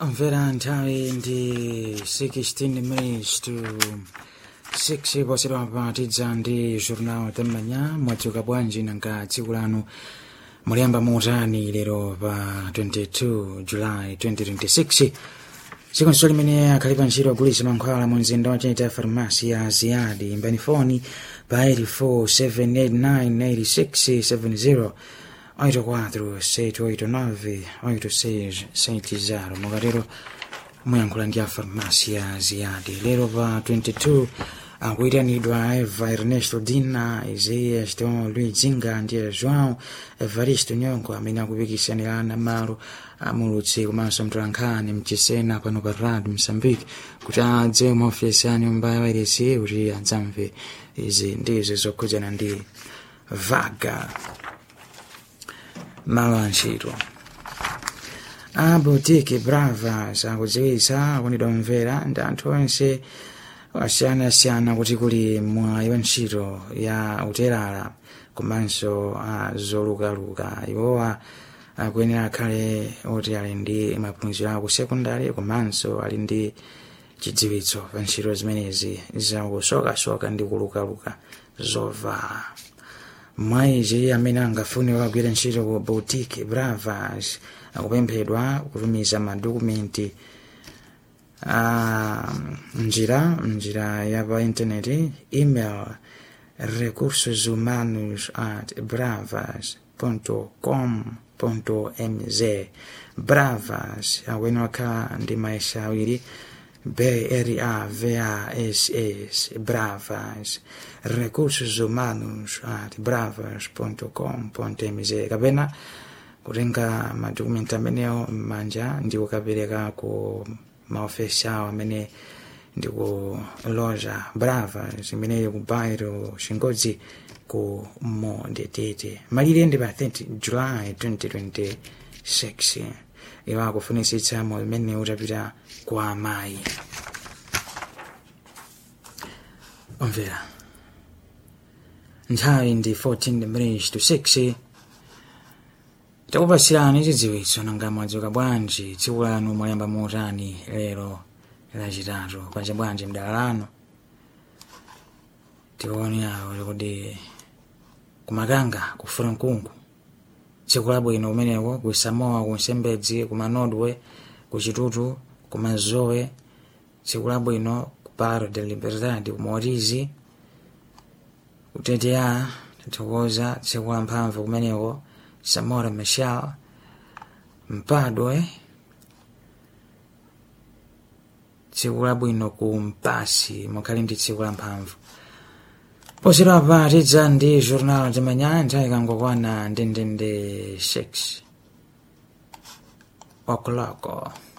Omvera nthawi ndi 16 minutes to 6 posedwa patidza ndi jornal tam'manya mwadzuka bwanji nanga tsiku lanu muliyamba motani lero pa 22 july 2026 tsiku limene akhali pa ntchito agulitsa mankhwala mu mzinda wachita farmasi ya ziyadi imbani foni pa 847898670 84 689 8670 mukatero muyankhula ndi a farmasi ya ziyadi lero pa 22 akuyitanidwa eva ernesto dina isaias tom luizinga ndi joão evaristo nyongo amene akupikisanirana malo amulutsi komanso mtolankhani mchisena pano pa rad msambiki kuti adze maofesi a nyumba ya wairesi kuti adzamve izi ndizo zokhudzana ndi vaga malo antchito a boutique brava sakudziwitsa akunidwa mvera ndi anthu onse osiyanasiyana kuti kuli mwayi wa ntchito ya uterala komanso a zolukaluka iwowa akuyenera akhale oti ali ndi maphunziro aku sekondari komanso ali ndi chidziwitso pa ntchito zimenezi zakusokasoka ndi kulukaluka zovala mwayizi amene angafune kukagwira ntchito ku boutique bravas akupemphedwa kutumiza madokumenti a njira njira ya pa intaneti email recursos humanos at bravas com mz bravas akuyenera kukhala ndi maesha awiri BRAVASS Bravas recursos humanos at bravas.com.mz kapena kutenga madokumenti amenewo m'manja ndi kukapereka ku maofesi awo amene ndi ku loja bravas imeneyo ku bairo chingodzi ku modetete malire ndi pa 30 july 2026 iwo akufunisitsa moyo umene utapita kwa amayi omvera nthawi ndi 14 minutes to 6 takupasirani chidziwitso nanga mwadzuka bwanji tsiku lanu mwayamba motani lero lachitatu kwacha bwanji mdala lanu tikuone awo kuti kumakanga kufuna mkungu tsiku labwino kumeneko ku samoa ku nsembedzi ku manodwe ku chitutu ku mazowe tsiku labwino ku paro de liberdade ku motizi kutetea tathokoza tsiku la mphamvu kumeneko samora machel mpadwe tsiku labwino ku mpasi mukhali ndi tsiku la mphamvu posera pa tidza ndi jornal de manhã nthawi ikangokwana ndendende 6 o'clock